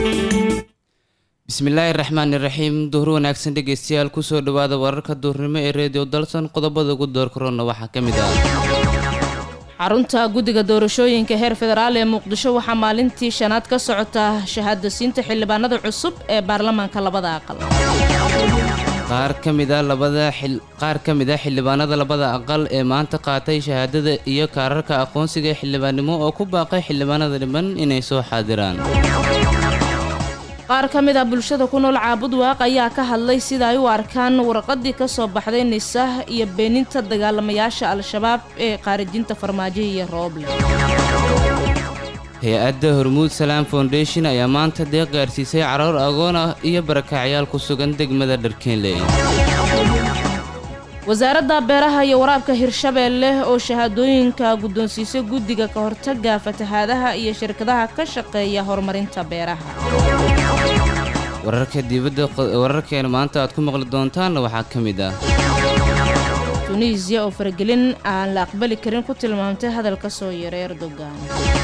bismillaahi raxmaani raxiim duhur wanaagsan dhegeystayaal kusoo dhawaada wararka duurnimo ee reediyo dalsan qodobada ugu door korona waxaa ka mid ah xarunta guddiga doorashooyinka heer federaal ee muqdisho waxaa maalintii shanaad ka socota shahaadasiinta xildhibaanada cusub ee baarlamaanka labada aqal qaar ka mid a labada qaar ka mid a xildhibaanada labada aqal ee maanta qaatay shahaadada iyo kaararka aqoonsiga ee xildhibaannimo oo ku baaqay xildhibaanada dhiban inay soo xaadiraan qaar ka mid ah bulshada ku nool caabud waaq ayaa ka hadlay sida ay u arkaan warqadii ka soo baxday nisah iyo beeninta dagaalamayaasha al-shabaab ee qaarijinta farmaajo iyo rooble hay-adda hormuud salaam foundation ayaa maanta deeq gaarsiisay caroor agoon ah iyo barakacyaal ku sugan degmada dharkeenley wasaaradda beeraha iyo waraabka hirshabeelle oo shahaadooyinka guddoonsiisay guddiga ka hortaga fatahaadaha iyo shirkadaha ka shaqeeya horumarinta beeraha wararka dibadda wararkeena maanta aad ku maqli doontaanna waxaa ka mid ah tunisiya oo faragelin aan la aqbali karin ku tilmaamtay hadal ka soo yeeray erdogan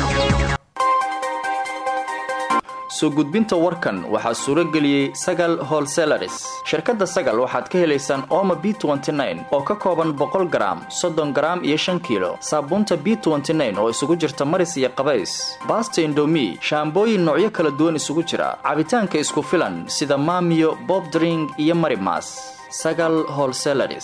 soo gudbinta warkan waxaa suuro geliyey sagal holselaris shirkadda sagal waxaad ka helaysaan ooma b oo ka kooban boqol garaam soddon garaam iyo shan kiilo saabuunta b oo isugu jirta maris iyo qabays baasta indomi shaambooyin noocyo kala duwan isugu jira cabitaanka isku filan sida maamiyo bobdring iyo marimas sagal holselaris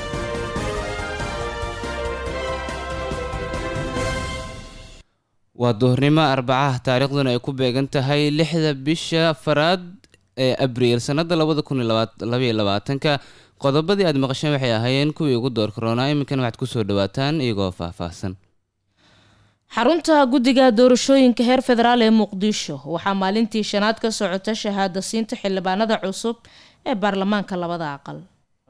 waa duhurnimo arbacaha taariikhduna ay ku beegan tahay lixda bisha afaraad ee abriil sannada labada kun labaiyo labaatanka qodobadii aad maqasheen waxay ahaayeen kuwii ugu door karoonaa iminkan waxaad kusoo dhawaataan iyagoo faahfaahsan xarunta guddiga doorashooyinka heer federaal ee muqdisho waxaa maalintii shanaad ka socota shahaada siinta xildhibaanada cusub ee baarlamaanka labada aqal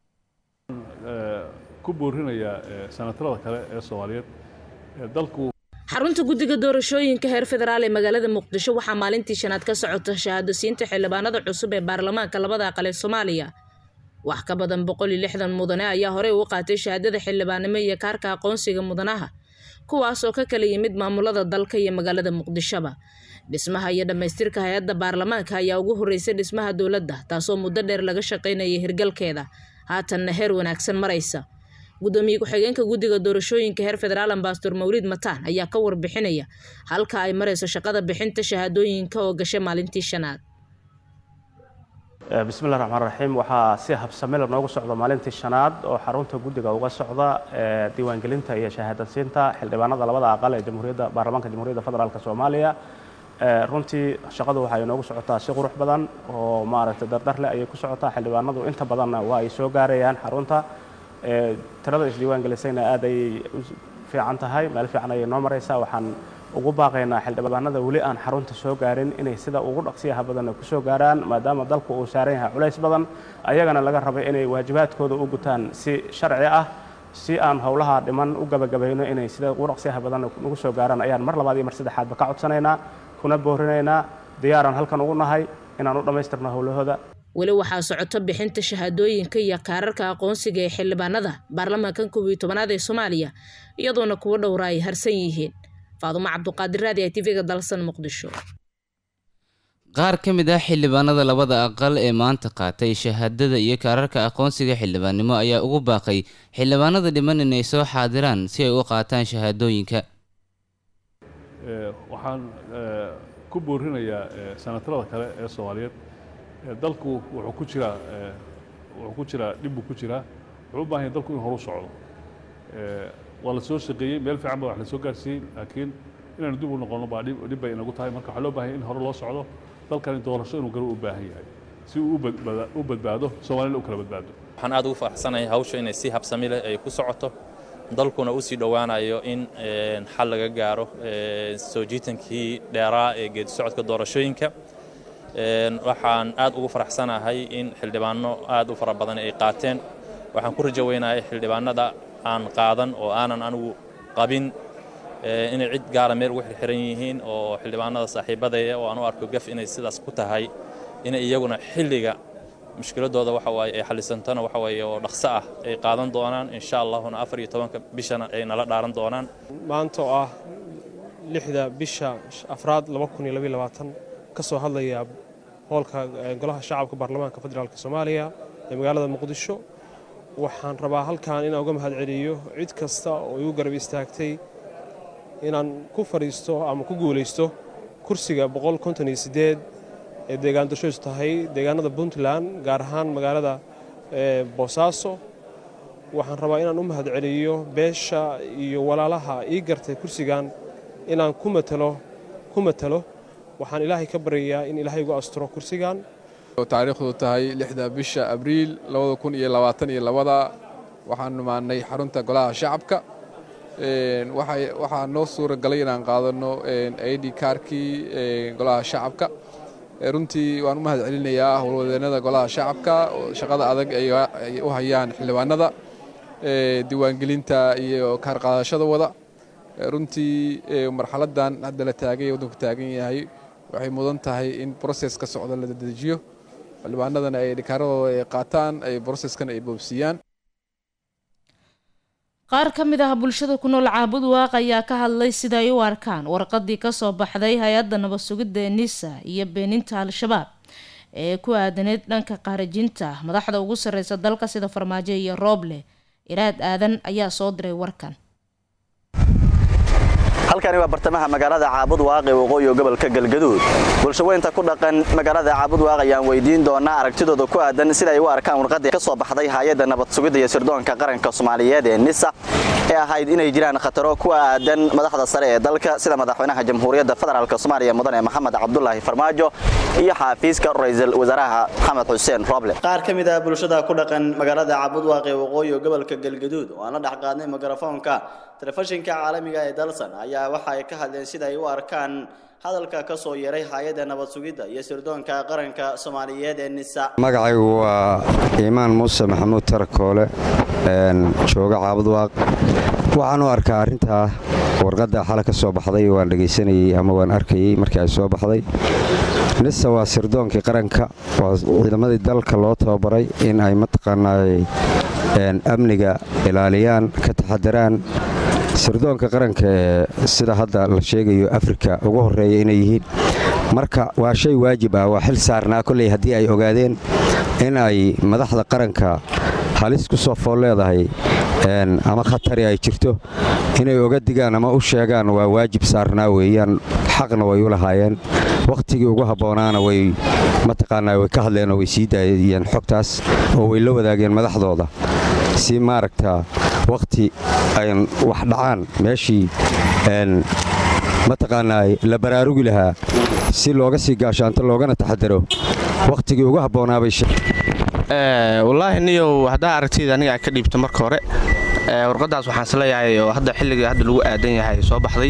ku boorinaya sanatarada kale ee soomaaliyeed dalku xarunta guddiga doorashooyinka heer federaal ee magaalada muqdisho waxaa maalintii shanaad ka socota shahaadasiinta xildhibaanada cusub ee baarlamaanka labada aqal ee soomaaliya wax ka badan boqol iyo lixdan mudane ayaa horey ugu qaatay shahaadada xildhibaanimo iyo kaarka aqoonsiga mudanaha kuwaas oo ka kala yimid maamulada dalka iyo magaalada muqdishoba dhismaha iyo dhammaystirka hay-adda baarlamaanka ayaa ugu horreysay dhismaha dowladda taasoo muddo dheer laga shaqaynayay hirgalkeeda haatanna heer wanaagsan maraysa gudoomiye ku-xigeenka guddiga doorashooyinka heer federaal ambasador mawliid mataan ayaa ka warbixinaya halka ay marayso shaqada bixinta shahaadooyinka oo gashay maalintii shanaad bismillahi raxmaan raxiim waxaa si habsamela noogu socda maalintii shanaad oo xarunta guddiga uga socda diiwaangelinta iyo shahaadadsiinta xildhibaanada labada aqal ee jamhuuriyadda baarlamaanka jamhuuriyadda federaalk soomaaliya runtii shaqadu waxay noogu socotaa si qurux badan oo maaragtay dardarleh ayay ku socotaa xildhibaanadu inta badanna waa ay soo gaarayaan xarunta tirada isdiiwaan gelisayna aad ayay u fiican tahay meel fiican ayay noo maraysaa waxaan ugu baaqaynaa xildhibaanada weli aan xarunta soo gaarin inay sida ugu dhaqsiyaha badanna ku soo gaaraan maadaama dalku uu saaran yahay culays badan ayagana laga rabay inay waajibaadkooda u gutaan si sharci ah si aan howlaha dhiman u gabagabayno inay sida ugu dhaqsiyaha badanna nagu soo gaaraan ayaan mar labaad iyo mar saddexaadba ka codsanaynaa kuna boorinaynaa diyaaraan halkan ugu nahay inaan u dhammaystirno howlahooda weli waxaa socoto bixinta shahaadooyinka iyo kaararka aqoonsiga ee xildhibaanada baarlamaankan koob iyo tobanaad ee soomaaliya iyadoona kuwo dhowra ay harsan yihiin faadumo cabduqaadir raadi i tv-ga dalsan muqdisho qaar ka mid ah xildhibaanada labada aqal ee maanta qaatay shahaadada iyo kaararka aqoonsiga xildhibaannimo ayaa ugu baaqay xildhibaanada dhiman inay soo xaadiraan si ay u qaataan shahaadooyinka waxaan ku boorinayaa sanatarada kale ee soomaaliyeed dalku wuxuu ku jiraa wuxuu ku jiraa dhib buu ku jiraa wuxuu u baahan yahay dalku in horu socdo waa la soo shaqeeyey meel fiican baa wax la soo gaarsiiyey laakiin inaynu dib u noqono baa dhib dhib bay inagu tahay marka waxaa loo baahan yahay in hore loo socdo dalkani doorasho inuu galo u baahan yahay si uu u badbaado soomaalina u kala badbaado waxaan aad ugu faraxsanahay hawsha inay si habsami leh ay ku socoto dalkuna u sii dhowaanayo in xal laga gaaro soo jiitankii dheeraa ee geedi socodka doorashooyinka waxaan aad ugu faraxsanahay in xildhibaano aad u fara badan ay qaateen waxaan ku rajo weynahay xildhibaanada aan qaadan oo aanan anigu qabin inay cid gaara meel ugu xirxiran yihiin oo xildhibaanada saaxiibadaya oo aan u arko gaf inay sidaas ku tahay inay iyaguna xilliga mushkiladooda waxa waaye ay xalisantana waxa waaye oo dhaqso ah ay qaadan doonaan insha allahuna afar iyo tobanka bishana ay nala dhaaran doonaan maanta oo ah lixda bisha afraad ka soo hadlayaa hoolka golaha shacabka baarlamaanka federaalk soomaaliya ee magaalada muqdisho waxaan rabaa halkan inaan uga mahad celiyo cid kasta oo igu garab istaagtay inaan ku fadhiisto ama ku guulaysto kursiga ee deegaan doorshadiisu tahay deegaanada puntland gaar ahaan magaalada boosaaso waxaan rabaa inaan u mahad celiyo beesha iyo walaalaha ii gartay kursigan inaan ku matalo ku matalo waxaan ilaahay ka baryayaa in ilaahay igu asturo kursigan taariikhdu tahay lixda bisha abriil labada kun iyo labaatan iyo labada waxaan numaanay xarunta golaha shacabka waxaa noo suura galay inaan qaadano id kaarkii golaha shacabka runtii waan u mahad celinayaa howlwadeennada golaha shacabka shaqada adag ay u hayaan xildhibaanada diiwaangelinta iyo kaar qaadashada wada runtii marxaladan hadda la taagay waddanku taagan yahay waxay mudan tahay in broses ka socda la dedejiyo xildhibaanadana ay dhikaaradooda ay qaataan ay broseskan ay boobsiiyaan qaar ka mid ah bulshada ku nool caabud waaq ayaa ka hadlay sida ay u arkaan warqadii kasoo baxday hay-adda nabad sugidda ee nisa iyo beeninta al-shabaab ee ku aadaneyd dhanka qaarajinta madaxda ugu sarreysa dalka sida farmaajo iyo rooble iraad aadan ayaa soo diray warkan halkani waa bartamaha magaalada caabud waaq ee waqooyi gobolka galgaduud bulshaweynta ku dhaqan magaalada caabud waaq ayaan weydiin doonaa aragtidooda ku aadan sida ay u arkaan warqadii ka soo baxday hay-adda nabad sugidda iyo sirdoonka qaranka soomaaliyeed ee nisa ee ahayd inay jiraan khataro ku aadan madaxda sare ee dalka sida madaxweynaha jamhuuriyadda federaalk soomaaliya mudane maxamed cabdulaahi farmaajo iyo xaafiiska ra-iisul wasaaraha maxamed xuseen roble qaar ka mid ah bulshada ku dhaqan magaalada caabud waaq ee waqooyi gobolka galgaduud oo aan la dhex qaadnay mikrofoonka telefishinka caalamiga ee dalsan ayaa waxa ay ka hadleen sida ay u arkaan hadalka ka soo yeeray hay-adda nabad sugidda iyo sirdoonka qaranka soomaaliyeed ee nisa magacaygu waa iimaan muuse maxamuud tarakoole jooga caabud waaq waxaan u arkaa arrintaa warqadda xale ka soo baxday waan dhegaysanayey ama waan arkayey markii ay soo baxday nisa waa sirdoonkii qaranka waa ciidamadii dalka loo tababaray in ay mataqaanaa amniga ilaaliyaan ka taxadaraan sirdoonka qaranka ee sida hadda la sheegayo afrika ugu horreeya inay yihiin marka waa shay waajib ah waa xil saarnaa kolley haddii ay ogaadeen in ay madaxda qaranka halis ku soo fool leedahay ama khatari ay jirto inay oga digaan ama u sheegaan waa waajib saarnaa weeyaan xaqna way u lahaayeen wakhtigii ugu habboonaana way mataqaanaa way ka hadleen oo way sii daayeen xogtaas oo way la wadaageen madaxdooda si maaragta wakhti ayn wax dhacaan meeshii mataqaanaa la baraarugi lahaa si looga sii gaashaanto loogana taxadaro wakhtigii ugu habboonaabay wallaahi niyow haddaa aragtiyda aniga aan ka dhiibto marka hore warqadaas waxaan isleeyahay oo hadda xilliga hadda lagu aadan yahay soo baxday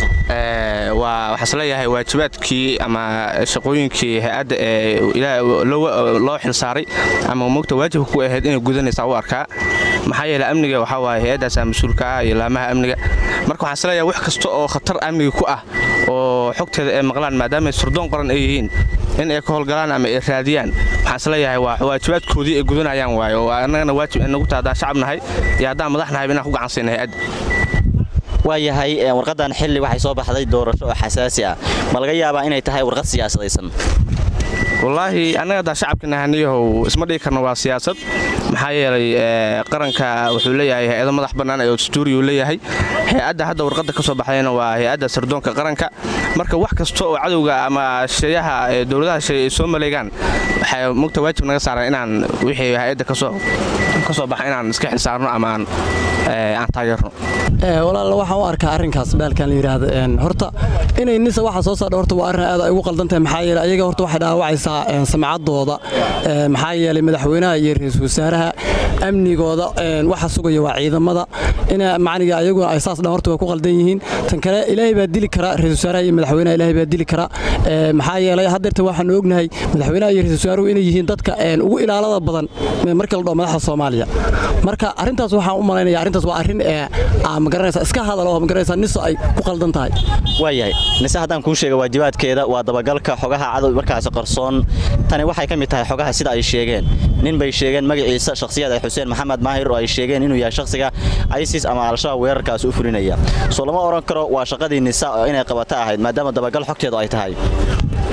waxaan isleeyahay waajibaadkii ama shaqooyinkii hay-adda ee loo xilsaaray ama mogta waajibka ku ahayd inay gudanaysaa u arkaa maxaa yeele amniga waxaa waaye hay-addaasaa mas-uulka ah iyo laamaha amniga marka waxaan isleeyahay wax kasta oo khatar amniga ku ah oo xogteeda ay maqlaan maadaama sirdoon qoran ay yihiin in ay ka howlgalaan ama ay raadiyaan waxaan isleeyahay waa waajibaadkoodii ay gudanayaan waaye oo annagana waajib inagu taha haddaan shacab nahay iyo haddaan madax nahay inaan ku gacansayna hay-adda waayahay warqadan xilli waxay soo baxday doorasho oo xasaasi ah ma laga yaabaa inay tahay warqad siyaasadaysan wallaahi annaga haddaan shacabka nahaniyahow isma dhigi karno waa siyaasad maxaa yeelay qaranka wuxuu leeyahay hay-ado madax bannaan ee dastuuriyu leeyahay hay-adda hadda warqadda ka soo baxdayna waa hay-adda sirdoonka qaranka marka wax kasta oo cadowga ama shayaha dowladaha shay ay soo maleegaan waxay mugta waajib naga saaran inaan wixii hay-adda ka soo baxa inaan iska xilsaarno ama aan taageerno walaal waxaan u arkaa arrinkaas baalkan la yidhaahdo horta inay nisa waxa soo saardha horta waa arrin aad ay ugu qaldan tahay maxaa yeelay ayaga horta waxay dhaawacaysaa samcaddooda maxaa yeelay madaxweynaha iyo ra-iisul wasaaraha amnigooda waxa sugaya waa ciidamada ina macniga ayaguna ay saas dhan horta way ku qaldan yihiin tan kale ilaahay baa dili kara ra-iisul wasaaraha iyo madaxweynaha ilaahay baa dili kara maxaa yeelay haddeerta waxaan ognahay madaxweynaha iyo ra-iisul wasaaruhu inay yihiin dadka ugu ilaalada badan marka la dhaho madaxda soomaaliya marka arrintaas waxaan u malaynaya arrintaas waa arrin magaranaysa iska hadal oo magaranaysa niso ay ku qaldan tahay waayahay nise haddaan kuu sheega waajibaadkeeda waa dabagalka xogaha cadow markaasi qarsoon tani waxay ka mid tahay xogaha sida ay sheegeen nin bay sheegeen magaciisa shakhsiyad ay xuseen maxamed maahir oo ay sheegeen inuu yahay shakhsiga isis ama al-shabaab weerarkaas u fulinaya soo lama odhan karo waa shaqadii nisa oo inay qabato ahayd maadaama dabagal xogteedu ay tahay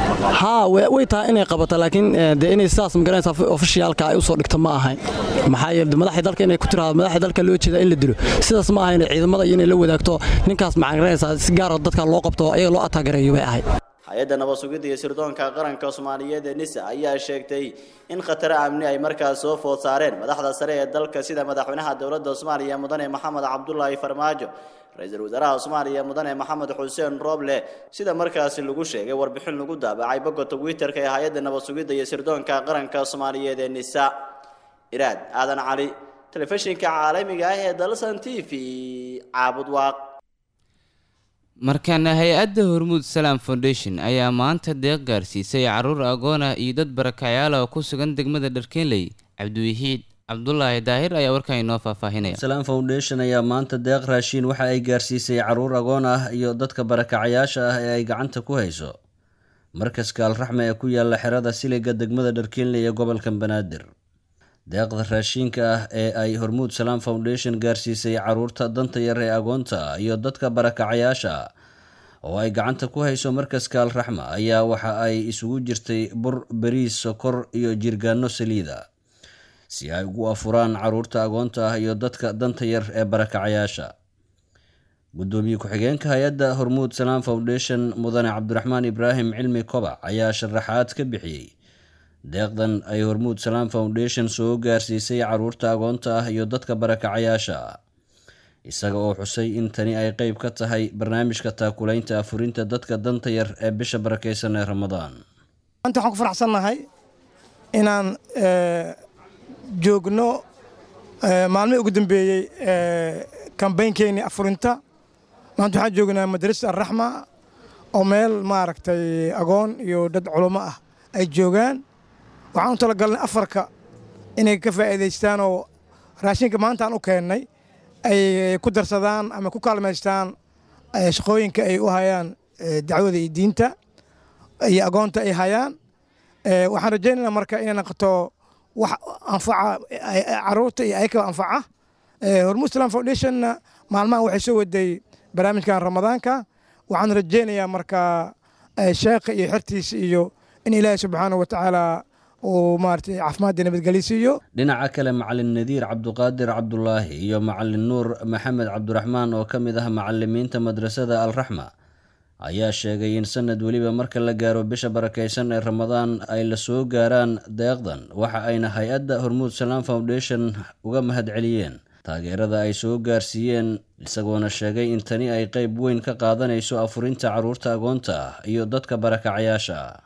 haa way way tahay inay qabato laakiin eh, dee inay sidaas magaranaysa ofishiyaalka ay usoo dhigto ma ahayn maxaa yeele madaxda dalka inay ku tiraahdo madaxda dalka loo jeeda in la dilo sidaas ma ahayn ciidamada iyo inay la wadaagto ninkaas magaranaysa si gaara dadka loo qabto ayaga loo ataagareeyo bay ahayd hay-adda nabad sugidda iyo sirdoonka qaranka soomaaliyeed ee nisa ayaa sheegtay in khataro amni ay markaas soo food saareen madaxda sare ee dalka sida madaxweynaha dowladda soomaaliya mudane maxamed cabdulaahi farmaajo ra-iisul wasaaraha soomaaliya mudane maxamed xuseen rooble sida markaasi lagu sheegay warbixin lagu daabacay bogga twitter-ka ee hay-adda nabad sugidda iyo sirdoonka qaranka soomaaliyeed ee nisa iraad aadan cali telefishinka caalamiga ah ee dalsan t v caabud waaq markaana hay-adda hormuud salaam foundation ayaa maanta deeq gaarsiisay caruur agoona iyo dad barakacyaal oo ku sugan degmada dharkeenley cabdiwaxiid cabdulaahi daahir ayaa warkan inoo faahfaahinaya salaam foundation ayaa maanta deeq raashiin waxa ay gaarsiisay caruur agoon ah iyo dadka barakacayaasha ah ee ay gacanta ku hayso markaska alraxme ee ku yaala xerada siliga degmada dharkeenley ee gobolka banaadir deeqda raashiinka ah ee ay hormuud salaam foundation gaarsiisay caruurta danta yar ee agoonta ah iyo dadka barakacayaasha ah oo ay gacanta ku hayso markaska alraxma ayaa waxa ay isugu jirtay bur bariis sokor iyo jirgaano saliida si ay ugu afuraan caruurta agoonta ah iyo dadka danta yar ee barakacayaasha gudoomiye ku-xigeenka hay-adda hormuud salaam foundation mudane cabdiraxmaan ibraahim cilmi kobac ayaa sharaxaad ka bixiyey deeqdan ay hormuud salaam foundation soo gaarsiisay caruurta agoonta ah iyo dadka barakacayaasha ah isaga oo xusay in tani ay qeyb ka tahay barnaamijka taakulaynta afurinta dadka danta yar ee bisha barakeysan ee ramadaan maanta waxaan ku faraxsannahay inaan eh, joogno eh, maalmihii ugu dambeeyey kambaynkeenii afurinta maanta waxaan joognaa madrasa alraxma oo meel maaragtay agoon iyo dad culamo ah ay joogaan waxaan u talagalnay afarka inay ka faa'iidaystaan oo raashinka maanta aan u keennay ay ku darsadaan ama ku kaalmaystaan eh, shaqooyinka ay u hayaan eh, dacwada iyo diinta iyo agoonta ay hayaan Eh, waxaan rajaynaynaa marka inay noqoto wax anfaca eh, caruurta iyo ayakaba anfaca Eh, hormuud islam foundationna maalmahan waxay soo waday barnaamijkan ramadaanka waxaan rajaynayaa marka eh, sheekha iyo xertiisa iyo in ilaahay subxaanahu wa tacaala uu maaragtay caafimaadda nabadgelyo siiyo dhinaca kale macalin nadiir cabduqaadir cabdulaahi iyo macalin nuur maxamed cabdiraxmaan oo ka mid ah macalimiinta madrasada alraxma ayaa sheegay in sanad weliba marka la gaaro bisha barakeysan ee ramadaan ay la soo gaaraan deeqdan waxa ayna hay-adda hormuud salaam foundation uga mahadceliyeen taageerada ay soo gaarsiiyeen isagoona sheegay in tani ay qeyb weyn ka qaadanayso afurinta caruurta agoonta ah iyo dadka barakacayaasha ah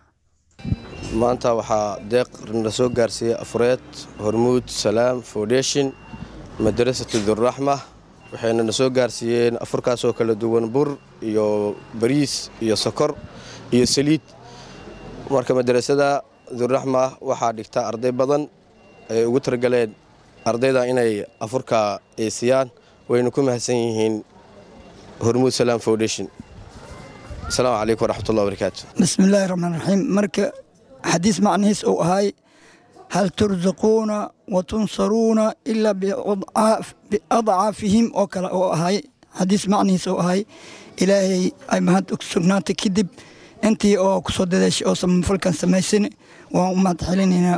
maanta waxaa deeq na soo gaarsiiyey afureed hormuud salaam foundation madrasatu durraxma waxayna na soo gaarsiiyeen afurkaasoo kala duwan bur iyo bariis iyo sokor iyo saliid marka madrasada durraxma waxaa dhigta arday badan ay ugu targaleen ardayda inay afurka eesiyaan wayna ku mahadsan yihiin hormuud salaam foundation asalaamu calaykum waraxmatullahi wabarakaatu بسم الله الرحمن الرحيم مركة حديث معنيس أو هاي هل ترزقون وتنصرون إلا بأضعاف بأضعافهم أو كلا أو هاي حديث معنيس أو هاي إلهي أي مهد أكسرنات كذب أنتي أو كسود داش أو سم فلكن سميسن وما تحلين هنا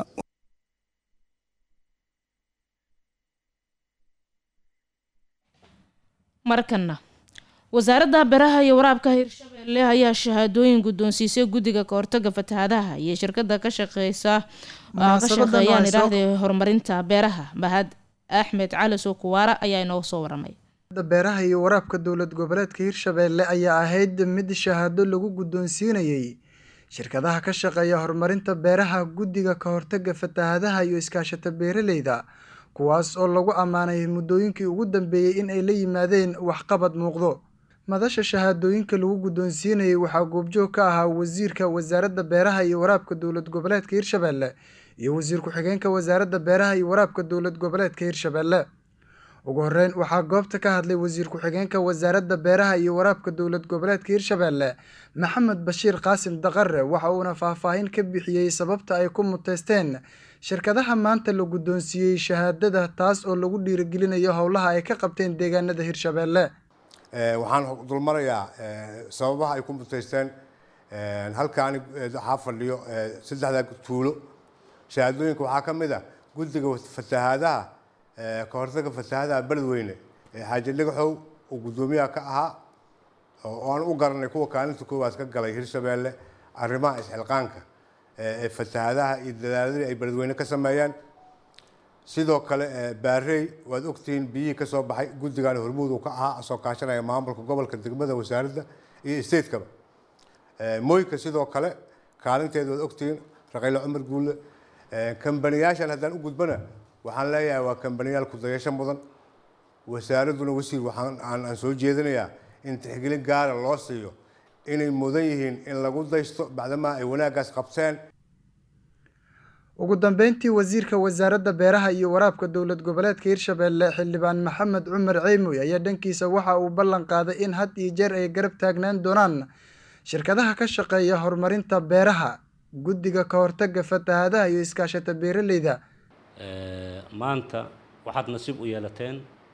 markana wasaaradda beeraha iyo waraabka hirshabeelle ayaa shahaadooyin guddoonsiisay guddiga kahortaga fatahaadaha iyo shirkada ka shaqeysa ka Munaasabadan shaqeeyaan waxay soo- idhaahday horumarinta beeraha mahad axmed cali sukuwaara ayaa inoo soo waramay beeraha iyo waraabka dowlad goboleedka hirshabeelle ayaa ahayd mid shahaado lagu guddoonsiinayey shirkadaha ka shaqeeya horumarinta beeraha guddiga ka hortaga fatahaadaha iyo iskaashata beeraleyda kuwaas oo lagu ammaanay muddooyinkii ugu dambeeyey in ay la yimaadeen waxqabad muuqdo madasha shahaadooyinka lagu guddoonsiinayey waxaa goobjoog ka ahaa wasiirka wasaaradda beeraha iyo waraabka dowlad goboleedka hirshabeelle iyo wasiir ku-xigeenka wasaaradda beeraha iyo waraabka dowlad goboleedka hirshabeelle ugu horeyn waxaa goobta ka hadlay wasiir ku-xigeenka wasaaradda beeraha iyo waraabka dowlad goboleedka hirshabeelle maxamed bashiir qaasim daqare waxa uuna faahfaahin ka bixiyey sababta ay ku muteysteen shirkadaha maanta la guddoonsiiyey shahaadada taas oo lagu dhiirigelinayo howlaha ay ka qabteen deegaanada hirshabeelle Eh, waxaan dulmarayaa eh, sababaha ay ku muteysteen halkaani waxaa fadhiyo saddexda tuulo shahaadooyinka waxaa ka mid ah guddiga fatahaadaha ka hortaga fatahaadaha beledweyne ee xaaji dhagaxow uu guddoomiyaha ka ahaa oo aan u garanay kuwa kaalinta koowaad ka galay hirshabeelle arrimaha isxilqaanka ee fatahaadaha iyo dadaaladii ay beledweyne ka sameeyeen sidoo kale baarey waad ogtihiin biyihii ka soo baxay guddigan hormuud uu ka ahaa soo kaashanaya maamulka gobolka degmada wasaaradda iyo stateskaba moyka sidoo kale kaalinteeda waad ogtihiin raqayle cumar guulle kambaniyaashan haddaan u gudbana waxaan leeyahay waa kambaniyaal kudayasho mudan wasaaradduna wasiir waxaan aan soo jeedinayaa in tixgelin gaara loo siiyo inay mudan yihiin in lagu daysto bacdamaa ay wanaaggaas qabteen ugu dambeyntii wasiirka wasaaradda beeraha iyo waraabka dowlad goboleedka hirshabeelle xildhibaan maxamed cumar ceymoy ayaa dhankiisa waxa uu ballan qaaday in had iyo jeer ay garab taagnaan doonaan shirkadaha ka shaqeeya horumarinta beeraha guddiga ka hortagga fatahaadaha iyo iskaashata beeraleyda maanta waxaad nasiib u yeelateen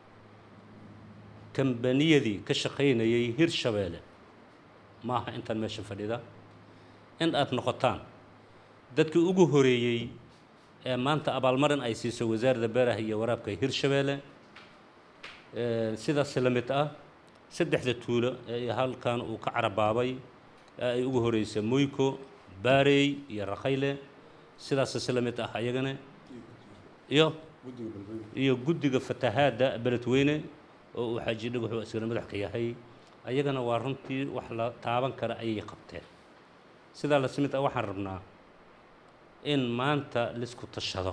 kambaniyadii ka shaqaynayay hirshabeelle maaha intaan meesha fadhida in aad noqotaan dadkii ugu horeeyey ee maanta abaalmarin ay siiso wasaaradda beeraha iyo waraabka hirshabeelle sidaas la mid ah saddexda tuulo ee halkan uu ka carabaabay ee ay ugu horeysa moyko baarey iyo rakhayle sidaas la mid ah ayagana iyo iyo guddiga fatahaadda beledweyne oo uu xaaji dhagaxu isagana madax ka yahay ayagana waa runtii wax la taaban kara ayay qabteen sidaa la simid ah waxaan rabnaa in maanta laisku tashado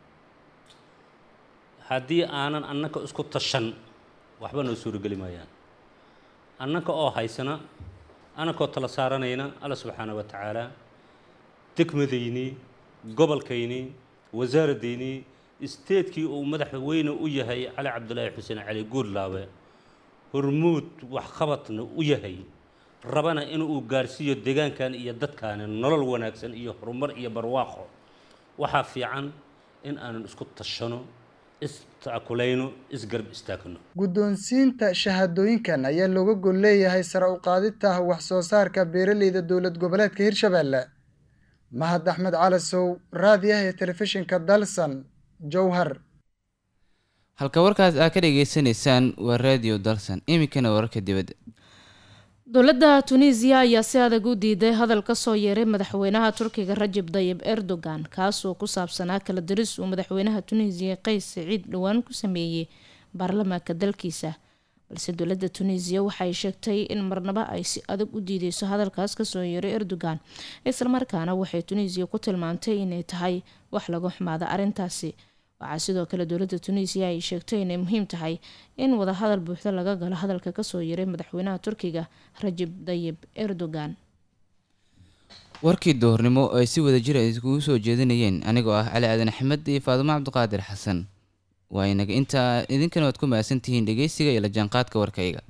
haddii aanan annaka isku tashan waxba noo suurogeli maayaan annaka oo haysana annakoo tala saaranayna alla subxaana wa tacaala degmadaynii gobolkaynii wasaaradaynii isteedkii uu madaxweyne u yahay cali cabdulaahi xuseen cali guurlaabe hormuud waxqabadna u yahay rabana inuu gaarsiiyo deegaankan iyo dadkaani nolol wanaagsan iyo horumar iyo barwaaqo waxaa fiican in aanan isku tashano istaakulayno isgarab istaagno guddoonsiinta shahaadooyinkan ayaa looga gol leeyahay sare u qaadita wax soo saarka beeraleyda dowlad goboleedka hirshabeelle mahad axmed calasow raadiyaha ee telefishinka dalsan jowhar halka warkaas aad ka dhagaysanaysaan waa radio dalsan iminkana wararka dibadda dowladda tunisiya ayaa si adag u diiday hadal kasoo yeeray madaxweynaha turkiga rajab dayib erdogan kaasoo ku saabsanaa kala diris uu madaxweynaha tunisiya qays siciid dhowaan ku sameeyey baarlamaanka dalkiisa balse dowladda tunisiya waxay sheegtay in marnaba ay si adag u diideyso hadalkaas kasoo yeeray erdogan islamarkaana waxay tunisiya ku tilmaamtay inay tahay wax laga xumaada arrintaasi waxaa sidoo kale dowladda tunisiya ay sheegtay inay muhiim tahay in wadahadal buuxda laga galo hadalka kasoo yeeray madaxweynaha turkiga rajab dayib erdogan warkii doornimo oo ay si wada jir ay iskugu soo jeedinayeen anigoo ah cali aadan axmed iyo faadumo cabdiqaadir xasan waa inaga intaa idinkana waad ku mahadsantihiin dhegeysiga iyo la jaanqaadka warkayga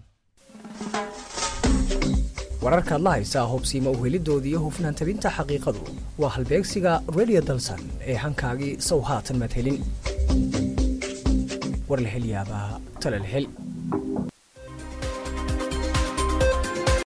wararkaad la haysaa hubsiima uhelidoodii iyo hufnaan tabinta xaqiiqadu waa halbeegsiga radio dalsan ee hankaagii sow haatan madhelin warlahelyaabaha talalhel